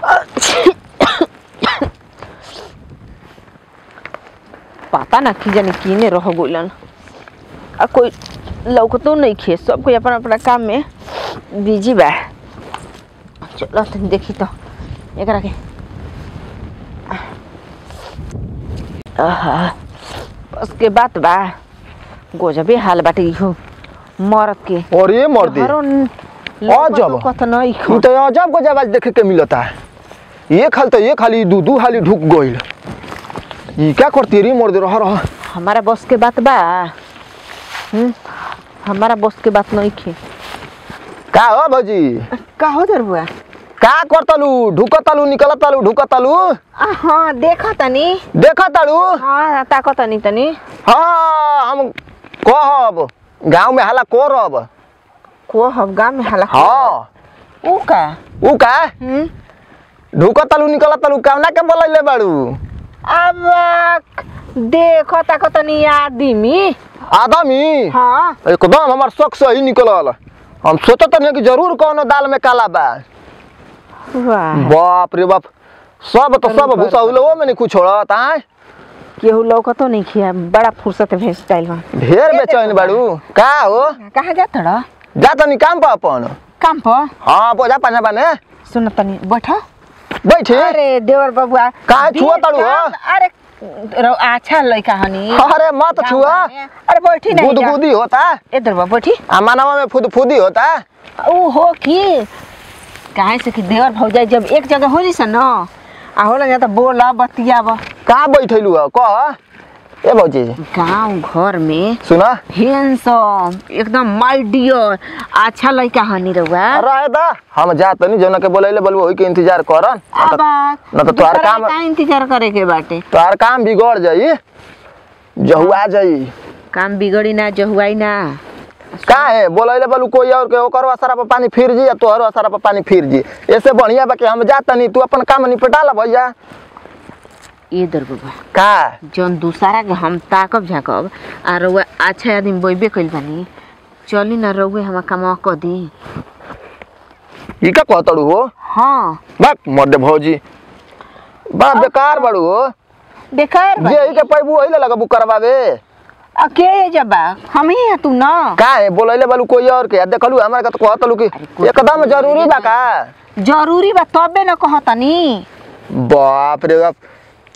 पता ना कि जाने किने रह गइलन आ कोई लौकतो नहीं खे सब कोई अपना अपना काम में बिजी बा चलो तनी देखी तो एकरा के आहा बस के बात बा गोजबे हाल बाटे इहो मरद के और ये मर दे हरो अजब। कथ नहीं तू तो अजब को जब देखे के मिलता है ये खाली तो ये खाली दू दू हाली ढुक गइल ये क्या करती रे मर दे रह रह हमारा बस के बात बा हम्म हमारा बस के बात नहीं खे का हो भौजी का हो दर बुआ का करतलू ढुकतलू निकलतलू ढुकतलू हाँ देखा तनी देखतलू हाँ ताको तनी तनी हाँ हम कहब गांव में हाला करब को हम गाँव में हला हाँ ऊ का ऊ का हम्म ढुकतलू निकलतलू कावना के बोलैले बाड़ू अब देखो ताको तनी आदमी आदमी हाँ एकदम हमार शौक से ही निकलल हम सोचत नहीं कि जरूर कोनो दाल में काला बा वाह बाप रे बाप सब तो सब बरोबर। भूसा में नहीं कुछ छोड़त आय केहू लौकतो नहीं खिया बड़ा फुर्सत भेज स्टाइल बा ढेर बेचैन बाड़ू का हो कहाँ जा तड़ा जा तनी काम पर अपन काम पर हाँ बोझा पाना बाने सुन तनी बैठा बैठे अरे देवर बबुआ काहे छुआ बे- ताड़ू, काम- हाँ? अरे रौ- अच्छा लड़का हनी अरे मत छुआ अरे बैठी नहीं जा। गुदगुदी होता इधर बा बैठी आ मानवा में फुद फुदी होता ऊ हो कि काहे से कि देवर भौजाई जब एक जगह हो जैसा न आ होला जा त बोला बतियाब कहाँ बैठैलू हो कह ए भौजी गांव घर में सुना हैंडसम एकदम माय डियर अच्छा लड़का हनी रउआ रहे दा हम जा तनी जौना के बोलैले बोलबो ओही के इंतजार करन अब न तो तोहार दूसरा काम- का इंतजार करे के बाटे तोहार काम बिगड़ जाई जहुआ जाई काम बिगड़ी ना जहुआई ना का है बोलैले बोलू कोई और के ओकर असरा पर पानी फिर जी या तोहर असरा पर पानी फिर जी ऐसे बढ़िया बा कि हम जा तनी तू अपन काम निपटा ला भैया ये दर बाबा का जौन दूसरा के हम ताकब झाकब आ रउआ अच्छा आदमी बोइबे कइल बानी चली ना रउए हमार कमावा क दी ई का कहतड़ू हो हाँ बक मर्दे भौजी बड़ा बेकार बड़ू हो बेकार बा। जे ई के पैबू ओही लगबू करवावे आ के ये जबा हम ही है तू ना का है बोलैले बोलू कोई और के देखलू हमरा के तो कहतलू कि अरे कोई एकदम बोलैले जरूरी बा ना। का जरूरी बा तबे न कहतनी बाप रे बाप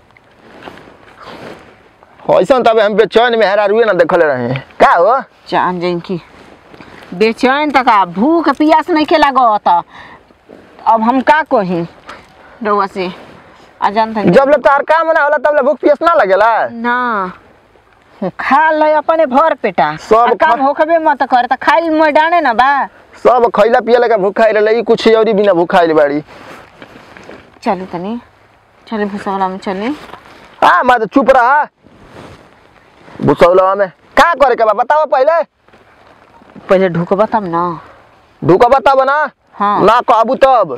ऐसा तब हम बेचैन में हेरा रुए ना देखले रहे का हो जान जाइन की बेचैन तक आ भूख पियास नहीं के लागत अब हम का कही रउआ से आ जानता जब ले तार काम ना होला तब ले भूख प्यास ना लगेला ना खा ले अपने भर पेटा सब आ काम खा- होखबे मत करे त खाइल मैदाने न बा सब खैला पियला के भूख खाई रहे ई कुछ औरी बिना भूख खाइल बाड़ी चले तनी चले भूसवाला में चले आ मैं तो चुप रहा भूसौला में का करे के बा बताओ पहले पहले ढुकबा तब ना ढुका बताब ना हाँ। ना कहबू तब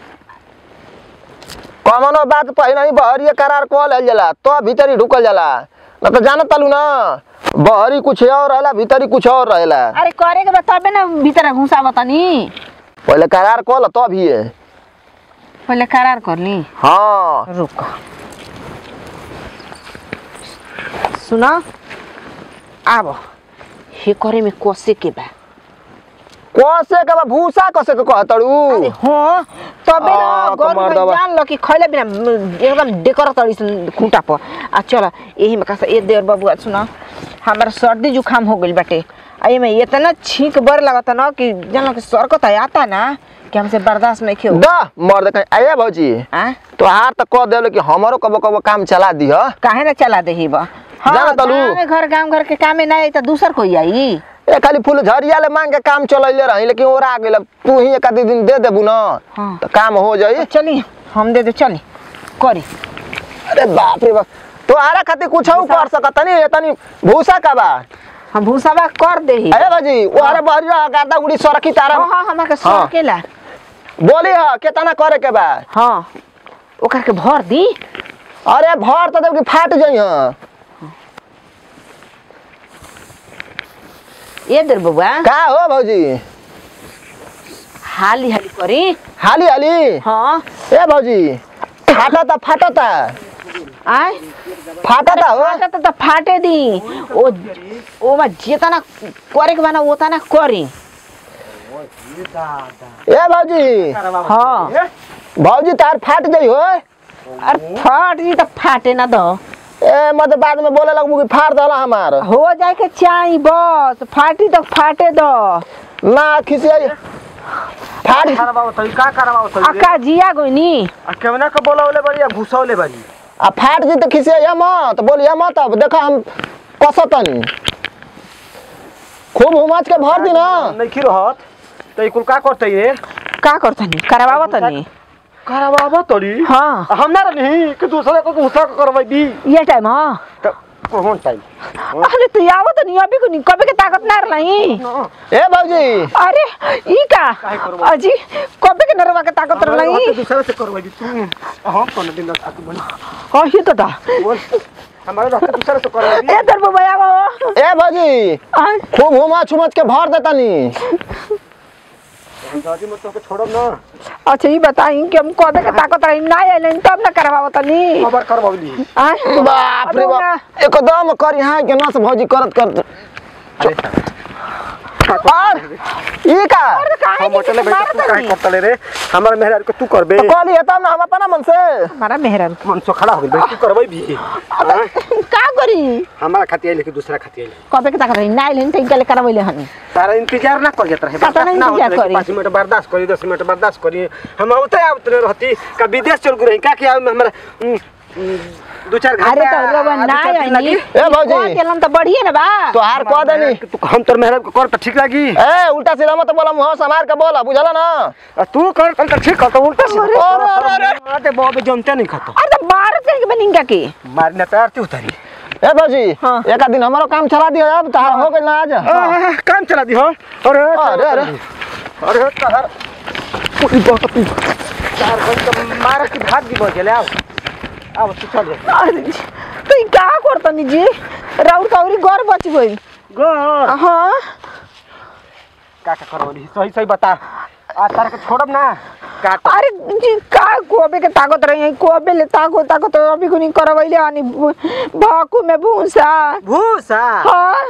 कमनो बात पहले ही बहरी करार कह लेल जाला तो भीतरी ढुकल जाला ना तो जानत तालू ना बहरी कुछ और रहेला भीतरी कुछ और रहेला अरे करे के बा तबे ना भीतर घुसाबा तनी पहले करार कह ल तब ही पहले करार कर ली हाँ रुक सुना आब हे करे में कोसे के बा कसे के बा भूसा कसे के कहतड़ू अरे हाँ तबे ना आ, गौर कमर में दबा। जान लो कि खैले बिना म, एकदम डेकर तड़ी सन खूंटा पर आ चल यही में कसा ए देर बबुआ सुना हमारा सर्दी जुकाम हो गइल बाटे आ एमे इतना छींक बर लगता ना कि जान लो कि सर को तो आता ना कि हमसे बर्दाश्त नहीं खेओ दा मर दे आया भौजी आ तो हार तक कह देलो कि हमारो कबो कबो काम चला दी ह काहे ना चला देही बा हाँ जाना तलू। गाँव घर गांव घर के कामे ना आई तो दूसर कोई आई ए खाली फूल झरिया ले मांग के काम चलैले रही लेकिन ओरा गेल तू ही एक आधी दिन दे देबू ना हाँ। तो काम हो जाई तो चली हम दे दे चली करी अरे बाप रे बाप तो आरा खातिर कुछ कर सकत नहीं तनी भूसा का बा हम भूसाबा कर देही अरे बाजी वो अरे बहरिया गादा उड़ी सरकी तारा हाँ हाँ हमारे हाँ। सर केला बोली ह केतना करे के बा हाँ ओकर के भर दी अरे भर तो देब कि फाट जाई ह ये देर बबुआ का हो भौजी हाली हाली करी हाली हाली हाँ ए भौजी फाटता फाटता आय फाटता हो फाटे त त फाटे दी ओ ओमा जेतना करे के बना ओतना करी ए भौजी हाँ भौजी तार फाट जाइ हो अरे फाट जी त फाटे ना दो ए म त बाद में बोले लगबू कि फाड़ दला हमार हो जाए के चाही बस फाटी त फाटे दो ना खिसिया फाड़ करवाओ तई का करवाओ तई रे? अक्का जिया गोइनी आ केवना के बोलावले बारी या घुसौले बारी आ फाट जी त खिसिया मत बोलिया मत अब देखा हम कसतनी खूब हुमाच के भर दी ना नहीं खी रहत तई कुल का करतई रे का करतनी करवावा तनी करवाबो तोरी हाँ हम ना रही कि दूसरे को घुसा के करवाई दी ये टाइम हाँ त कोन टाइम अरे तू आवो तनी अभी को नी कबे के ताकत ना रही ए भौजी अरे ई का काहे करबो? अजी कबे के नरवा के ताकत रही दूसरे से करवाई दी तू हम तो दिन रात बोल कही तो दा बोल हमारे रास्ते दूसरे से करवाई दी ए दर बाबा आवो ए भौजी आय, खूब हुमाच हुमाच के भर देतनी दादी मत तो छोड़ब ना अच्छा ई बताई कि हम कबे के ताकत रही ना आइले तब ना करवावो तनी खबर करवावली आय बाप रे बाप एकदम करी हाँ के नस भौजी करत करत और ई का अरे काहे हम होटल में के बैठ तू काहे मारतनी करतले रे हमारे मेहरार को तू करबे तो कहली है तब ना हम अपना मन से हमारा मेहरन मन सो खड़ा हो गइल तू करबै भी हाँ? का करी हमारा खाती आइले कि दूसरा खाती आइले कबे के ताकत रही ना आइले त इनके करवैले हनी तारा इंतजार ना कर जात रहे पता नहीं बर्दाश्त ना होत इंतजार रहे कि करी। पाँच मिनट बर्दाश्त करी दस मिनट बर्दाश्त करी हम आवते आवते रहती का विदेश चल गए का कि हमारा उम, उम, दो चार घंटा अरे तो रवा दो ना चार दिन आइनी लगी। ए भौजी चलन त बढ़िए ना बा तो हार कह देनी कि तू हम तोर मेहराब को कर त ठीक लगी ए उल्टा सीधा मत बोला मुंह संभार के बोला बुझला ना आ तू कर त ठीक कर त उल्टा सीधा अरे, अरे, अरे, अरे। अरे बाबे जमते नहीं खतो अरे तो मार के बनिंगा के मारने पैर ती उतारी ए भौजी हाँ। एक दिन हमारो काम चला दियो अब तहार हो गइल ना आज आ, काम चला दी हो अरे अरे, अरे। अरे तहर पूरी बहुत तू चार घंटा मार के भाग दी बजले आओ आओ तू चल जा अरे जी, तो ई का करतनी जी राउर कौरी घर बच गई गो हाँ का का करवली सही सही बता आ तार के छोड़ब ना काट अरे जी का कोबे के ताकत रही है कोबे ले ताको ताको तो अभी को नहीं करवैले आनी भाकू में भूसा भूसा हाँ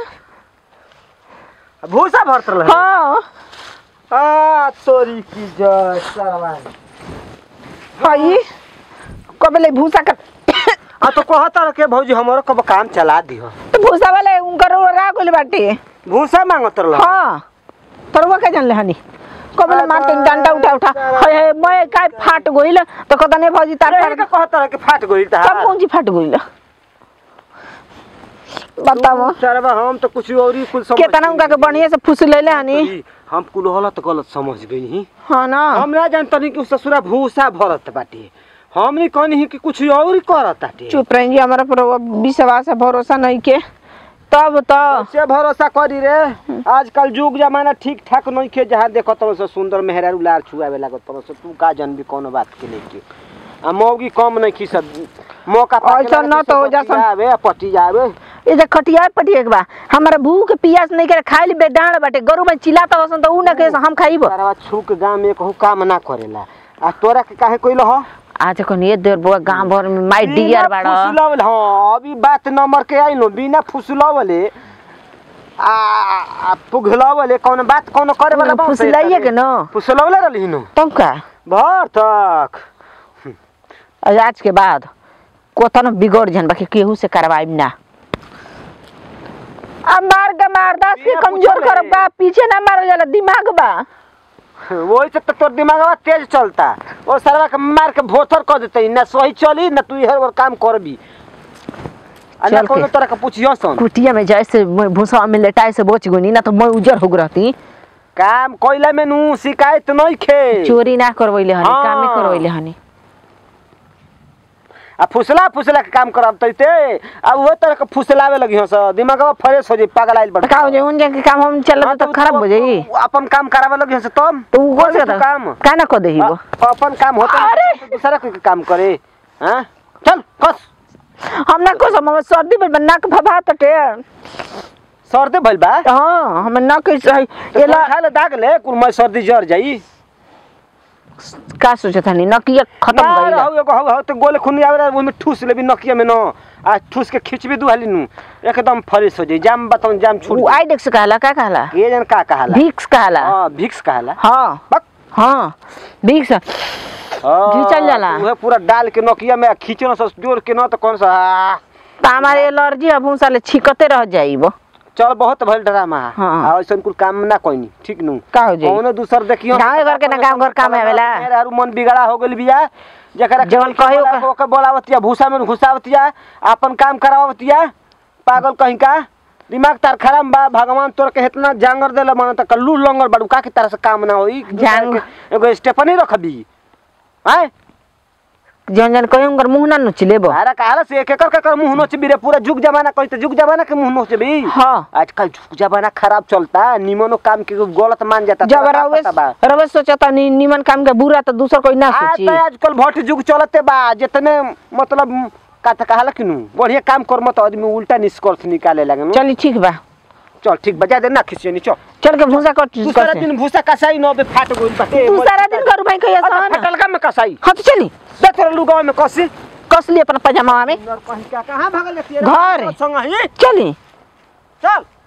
भूसा भरत रह हाँ आ तोरी की जय सरवान हई कबे ले भूसा कर आ तो कहता रह के भौजी हमरो कब काम चला दिहो तो भूसा वाले उनकर रा गोले बाटे भूसा मांगत रह हाँ तरवा के जानले हनी कबे ले मारते डंडा उठा उठा हाय हाय मैं काय फाट गइल तो कदा ने भौजी तार अरे का कहता रह के फाट गई ता कब कौन ची फाट गइल बताओ सरवा हम तो कुछ और ही कुछ समझ केतना उनका के बढ़िया से फुस लेले हनी तोरी, हम कुल होला तो गलत समझ गई ही हाँ ना हम ना जानतनी कि ससुरा भूसा भरत बाटे हम नहीं कहनी कि कुछ और ही करत बाटे चुप रही हमारा पर विश्वास है भरोसा नहीं के तब तो से भरोसा करी रे आजकल युग जमाना ठीक ठाक नहीं के जहाँ देखो तो से सुंदर मेहरा उलार छुआवे लागत तो से तू का जानबी कोनो बात के लेके आ मौगी कम नहीं खी सब मौका पाके ऐसा लगा न कि तो हो सब जा पटी आवे पटी जावे ये जे खटिया पटिया के बा हमारा भूख पियास नहीं करे खाई बे डांड बाटे गरु में चिल्लाता वसन तो उ ना के हम खाइब तारा छू के गांव में कहू काम ना करेला आ तोरा के काहे कोइल हो आज को ये देर बुआ गांव भर में माई डियर बाड़ा फुसलावल हाँ अभी बात नंबर के आई नो बिना फुसलावले आ आ पुगलावले कौन बात कौन करे वाला बात है फुसलाइए तारे। के न फुसलावले रहली नो तब का भर तक आज आज के बाद कोतन बिगड़ जन बाकी केहू से करवाइब ना अब मार के मार दस के बिना कमजोर पूछले। कर बा पीछे ना मारल जाला दिमाग बा वही से तो तोर दिमागवा तेज चलता ओ सरवा के मार के भोथर कर देते ना सही चली ना तू हर बार काम करबी आ ना चल के। कोनो तरह के पूछियो सन कुटिया में जैसे मैं भूसा में लेटाए से बच गई ना तो मैं उजर हो रहती काम कोइला में नु शिकायत नहीं खे चोरी ना करवैले हनी हाँ। कामे करवैले हनी आ फुसला फुसला के काम करब तैते आ वो तरह के फुसलावे लगी हो स दिमागवा फ्रेश हो जाई पागल आइल बड़ तो का हो जाए उन जगह के काम हम चल हाँ, तो तू- खराब तू- हो जाई तू अपन काम करावे लगी हो स तुम तो वो कर से तू काम का ना कर देही वो आ, अपन काम होता अरे! तो दूसरा कोई के काम करे हां चल कस हम ना को हम सर्दी में नाक भभा तटे सर्दी भइल बा हां हम नाक सही एला एला खाले दाग ले कुल मैं सर्दी जर जाई का सोचत हनी नकिया खत्म ना गइल रहू एगो हौ हौ तो गोले खून आवे ओहि में ठूस लेबी नकिया में न आ ठूस के खींचबी दू हाली नु एकदम फ्रेश हो जाई जाम बताऊं जाम छूट उ आइडेक्स कहला का कहला जाई। ये जन का कहाला विक्स कहला हां भिक्स कहाला हाँ बक हाँ विक्स हाँ, घिंचल जाला। उहे पूरा डाल के नकिया में खींचना से जोर के न तो कौन सा आ, तो हमारे एलर्जी अब साले छिकते रह जाइबो चल बहुत भइल ड्रामा हाँ। आ ऐसन कुल काम ना कोइनी ठीक नु का हो जाई कौनो दूसर देखियो गाँवे घर के ना गाँव घर काम आवेला। मेरे हारू मन बिगड़ा हो गेल बिया जकरा जवन कहियो का- ओके बोलावतिया भूसा में घुसावतिया अपन काम करावतिया पागल कहीं का दिमाग तार खराब बा भगवान तोर के इतना जांगर देला मन त कल्लू लंगर बड़ू का के तरह से काम ना होई जांग- एगो स्टेपनी रखबी हैं जन जन कहीं उनकर मुंह ना नुच लेबो अरे काला से एक एकर कर मुंह नोच बिरे पूरा जुग जमाना कहिते जुग जमाना के मुंह नोच बी हाँ आजकल जुग जमाना खराब चलता निमनो काम के गलत मान जाता जब तोरा का रवे पता बा? रवे सोचता नि निमन काम के बुरा तो दूसर कोई ना आज सोची तो आजकल भट जुग चलते बा जितने मतलब का त कहाला किनु बढ़िया काम कर मत आदमी उल्टा निष्कर्ष निकाले लगे चली ठीक बा चल ठीक बजा दे ना खिसियनी चल चल के भूसा कट तू सारा दिन भूसा कसाई न बे फाट गोल बाटे तू सारा दिन करू भाई कहिया अच्छा, सहना फटल का में कसाई हाँ तो चली दे तोरा लुगाव में कसी कस ली अपन पजामा में कहीं का कहां भागल जाती घर। संग ही चली चल